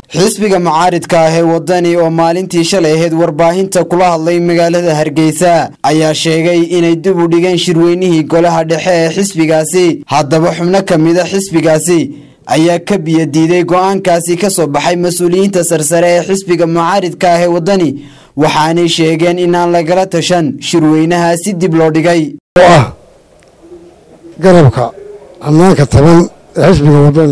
xisbiga mucaaridka ah ee wadani oo maalintii shalay ahayd warbaahinta kula hadlay magaalada hargeysa ayaa sheegay inay dib u dhigeen shirweynihii golaha dhexe ee xisbigaasi haddaba xubno ka mida xisbigaasi ayaa ka biyo diiday go-aankaasi ka soo baxay mas-uuliyiinta sarsare ee xisbiga mucaaridka ah ee wadani waxaanay sheegeen inaan lagala tashan shirweynahaasi dib loo dhigay oo ah garabka ammaanka taban ee xisbiga wadani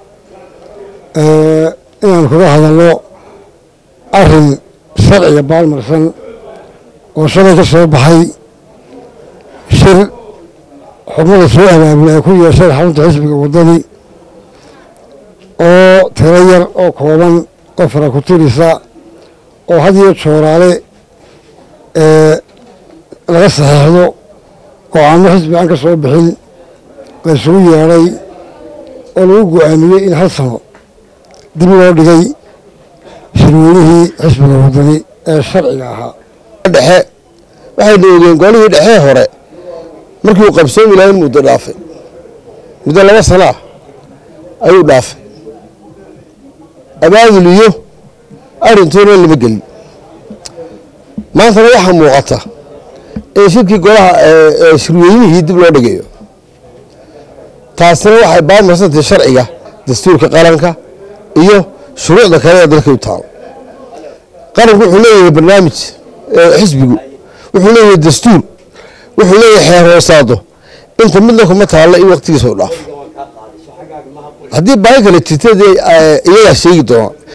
inaan kaga hadalno arin sharciga baalmarsan oo shalay ka soo baxay shir xubnada soo abaabula ay ku yeesheen xarunta xisbiga wadani oo tiro yar oo kooban oo fara ku tirisa oo had iyo jooraale laga saxeexdo oo aamo xisbi aan ka soo bixin la isugu yeedhay oo lagu go-aamiyey in hal sano dib loo dhigay shirweynihii xisbiga wadani ee sharciga ahaa dhexe waxayna ogeen golihii dhexee hore markii uu qabsoomi lahayn muddo dhaafay muddo laba sana ah ayuu dhaafay abaadul iyo arrintoona lama gelin maantana waxaa muuqata in shirkii golaha shirweynihii dib loo dhigayo taasina waxay baalmarsantahay sharciga dastuurka qaranka iyo shuruucda kale ee dalka u taalo qaranku wuxuu leeyahay barnaamij xisbigu wuxuu leeyahay dastuur wuxuu leeyahay xeer hoosaado inta midna kuma taalla in waktigiisa u dhaafo haddii baahi kale jirta iyagaa sheegi doonaa